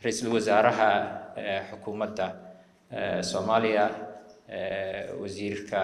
ra-iisul wasaaraha xukuumadda soomaaliya wasiirka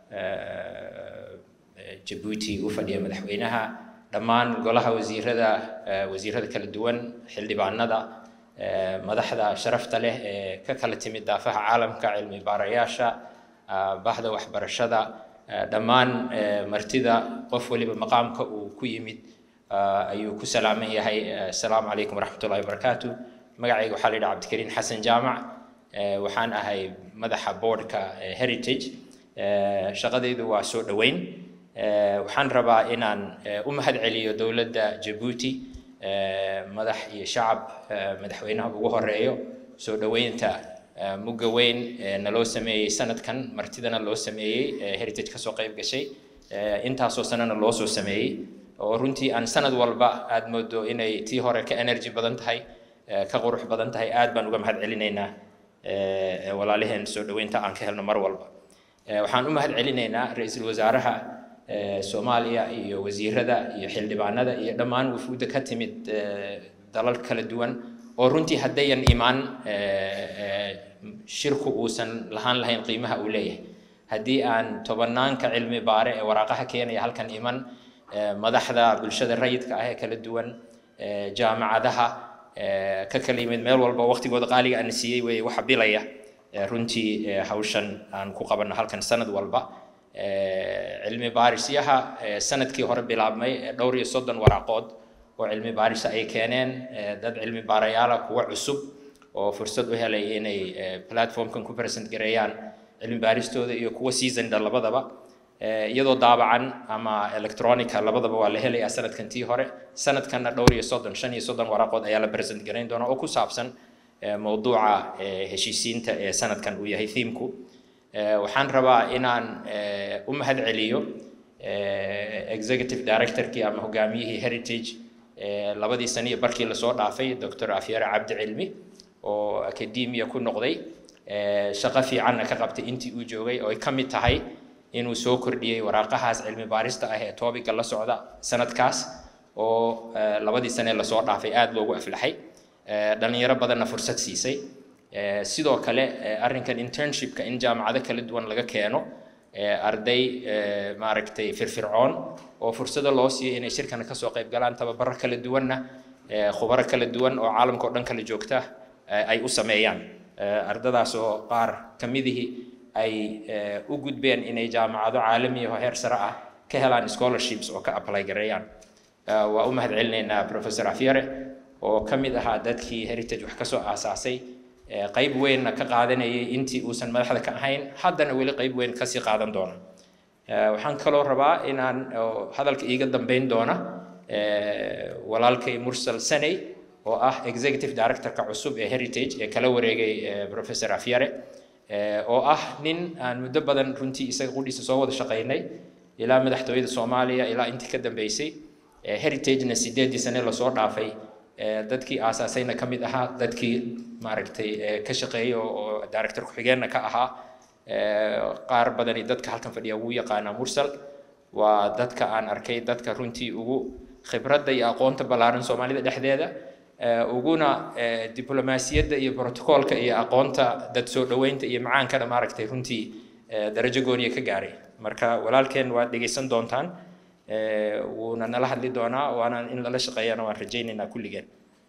jabuuti u fadhiya madaxweynaha dhammaan golaha wasiirada wasiirada kala duwan xildhibaanada madaxda sharafta leh ee ka kala timid daafaha caalamka cilmi baarayaasha bahda waxbarashada dhammaan martida qof waliba maqaamka uu ku yimid ayuu ku salaaman yahay asalaamu calaykum waraxmatullahi wabarakaatu magacayga waxaa la yidhaha cabdikariin xasan jaamac waxaan ahay madaxa boardka heritage shaqadaydu waa soo dhoweyn waxaan rabaa inaan u mahad celiyo dowladda jabuuti madax iyo shacab madaxweynaha ugu horeeyo soo dhoweynta mugga weyn naloo sameeyey sanadkan martidana loo sameeyey heritage kasoo qayb gashay intaasoo sanana loo soo sameeyey oo runtii aan sanad walba aad moodo inay tii hore ka energy badan tahay ka qurux badan tahay aad baan uga mahad celinaynaa walaalaheen soo dhoweynta aan ka helno mar walba waxaan u mahad celinaynaa ra-iisul wasaaraha soomaaliya iyo wasiirada iyo xildhibaanada iyo dhammaan wufuudda ka timid dalal kala duwan oo runtii haddayan imaan shirku uusan lahaan lahayn qiimaha uu leeyahay haddii aan tobanaanka cilmi baare ee waraaqaha keenaya halkan iman madaxda bulshada rayidka ah ee kala duwan jaamacadaha ka kala yimid meel walba waqtigooda qaaliga ana siiyey wey waxa bilaya runtii hawshan aan ku qabanno halkan sanad walba cilmi baarisyaha sanadkii hore bilaabmay dhowr iyo soddon waraaqood oo cilmi baarisa ay keeneen dad cilmi baarayaala kuwa cusub oo fursad u helay inay platformkan ku present gareeyaan cilmi baaristooda iyo kuwa seasonda labadaba iyadoo daabacan ama electronica labadaba waa la helayaa sanadkan tii hore sanadkanna dhowr iyo soddon shan iyo soddon waraaqood ayaa la present garayn doona oo ku saabsan mowduuca heshiisiinta ee sanadkan uu yahay thiimku waxaan rabaa inaan u mahad celiyo executive directorkii ama hogaamiyihii heritage labadii sano iyo barkii lasoo dhaafay doctor afyare cabdi cilmi oo academia ku noqday shaqo fiicanna ka qabtay intii uu joogay oo ay ka mid tahay inuu soo kordhiyey waraaqahaas cilmi baarista ah ee toobiga la socda sanadkaas oo labadii sane lasoo dhaafay aada loogu aflaxay dhalinyaro badanna fursad siisay sidoo kale arrinkan internshipka in jaamacado kala duwan laga keeno arday maaragtay firfircoon oo fursado loo siiyo inay shirkana kasoo qayb galaan tababaro kala duwanna khubaro kala duwan oo caalamka oo dhan kala joogta ay u sameeyaan ardadaas oo qaar ka midihii ay u gudbeen inay jaamacado caalami oo heer sare ah ka helaan scholarships oo ka apply gareeyaan waa u mahad celinaynaa professor afyare oo ka mid ahaa dadkii heritage wax kasoo aasaasay qayb weynna ka qaadanayay intii uusan madaxda ka ahayn haddana weli qayb weyn kasii qaadan doona waxaan kaloo rabaa inaan hadalka iiga dambeyn doona walaalkay mursal saney oo ah executive directorka cusub ee heritage ee kala wareegay professor afyare oo ah nin aan muddo badan runtii isaga qudhiisa soo wada shaqaynay ilaa madaxtooyada soomaaliya ilaa intii ka dambeysay heritagena sideedii sane lasoo dhaafay dadkii aasaasayna ka mid ahaa dadkii maaragtay ka shaqeeyay oo director ku-xigeenna ka ahaa qaar badani dadka halkan fadhiya ugu yaqaanaa mursal waa dadka aan arkay dadka runtii ugu khibradda iyo aqoonta ballaaran soomaalida dhexdeeda uguna diblomaasiyadda iyo brotocoolka iyo aqoonta dad soo dhoweynta iyo macaankana maaragtay runtii darajo gooniya ka gaaray marka walaalkeen waad dhegaysan doontaan wuuna nala hadli doonaa waana in lala shaqeeyana waan rajaynaynaa kulligeen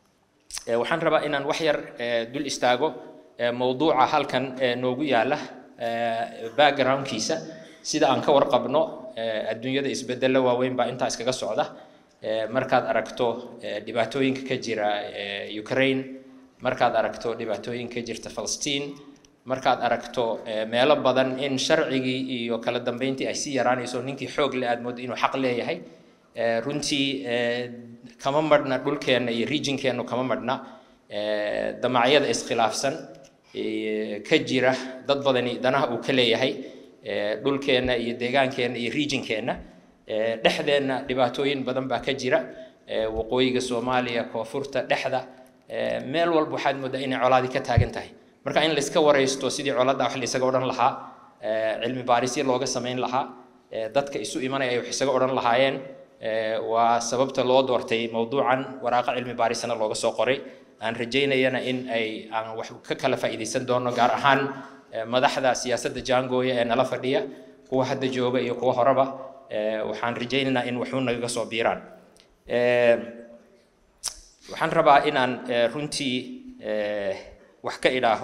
waxaan rabaa inaan wax yar dul istaago mowduuca halkan noogu yaala backgroundkiisa sida aan ka warqabno adduunyada isbeddello waaweyn baa intaa iskaga socda markaad aragto dhibaatooyinka ka jira ukraine markaad aragto dhibaatooyinka ka jirta falastiin markaad aragto meelo badan in sharcigii iyo kala dambeyntii ay sii yaraanayso ninkii xoog le aad moodo inuu xaq leeyahay runtii kama madhna dhulkeenna iyo regionkeennu kama madhna damacyada iskhilaafsan ka jira dad badani danaha uu ka leeyahay dhulkeenna iyo deegaankeenna iyo regionkeenna dhexdeenna dhibaatooyin badan baa ka jira waqooyiga soomaaliya koonfurta dhexda meel walba waxaad moodaa inay colaadii ka taagan tahay marka in layska waraysto sidii coladda wax laysaga odhan lahaa cilmi baarisyo looga samayn lahaa dadka isu imanaya ay wax isaga odhan lahaayeen waa sababta loo doortay mowduucan waraaqa cilmi baarisana looga soo qoray aan rajaynayana in ay aan wax ka kala faa'iidaysan doono gaar ahaan madaxda siyaasadda jaangooya ee nala fadhiya kuwa hadda jooga iyo kuwa horeba waxaan rajaynaynaa in waxu nagaga soo biiraan waxaan rabaa inaan runtii wax ka idhaaho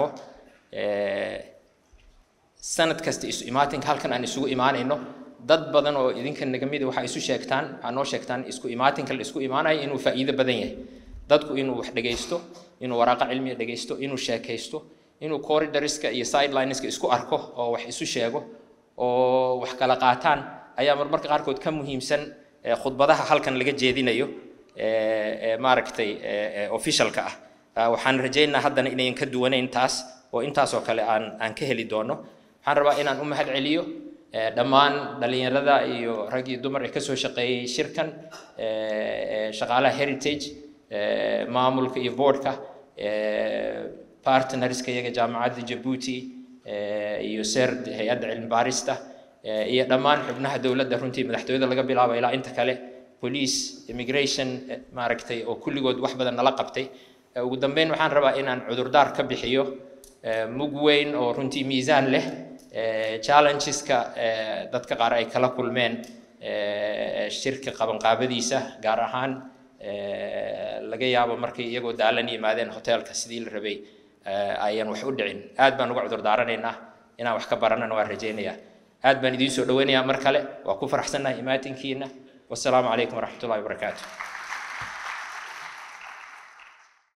sanad kasta isu imaatinka halkan aan isugu imaanayno dad badan oo idinka naga mid waxaa isu sheegtaan waxaa noo sheegtaan isku imaatinka la isku imaanayo inuu faa'iido badan yahay dadku inuu wax dhegaysto inuu waraaqa cilmiga dhegaysto inuu sheekaysto inuu corridorska iyo sidelineska isku arko oo wax isu sheego oo wax kala qaataan ayaa marmarka qaarkood ka muhiimsan khudbadaha halkan laga jeedinayo maaragtay officialka ah waxaan rajaynaa haddana inayan ka duwanayn taas oo intaasoo kale aan aan ka heli doono waxaan rabaa inaan u mahad celiyo dhammaan dhalinyarada iyo rag iyo dumar ee kasoo shaqeeyey shirkan shaqaalaha heritage maamulka iyo boardka partnerska iyaga jaamacadda jabuuti iyo serd hay-adda cilmi baarista iyo dhammaan xubnaha dowladda runtii madaxtooyada laga bilaabo ilaa inta kale police immigration maaragtay oo kulligood wax badan nala qabtay ugu dambeyn waxaan rabaa inaan cudurdaar ka bixiyo mug weyn oo runtii miisaan leh challengeska dadka qaar ay kala kulmeen shirka qabanqaabadiisa gaar ahaan laga yaabo markay iyagoo daalan yimaadeen hoteelka sidii la rabay ayaan wax u dhicin aad baan uga cudur daaranaynaa inaan wax ka baranana waan rajaynayaa aad baan idiin soo dhaweynayaa mar kale waa ku faraxsannahay imaatinkiina wasalaamu calaykum waraxmatullahi wabarakaatu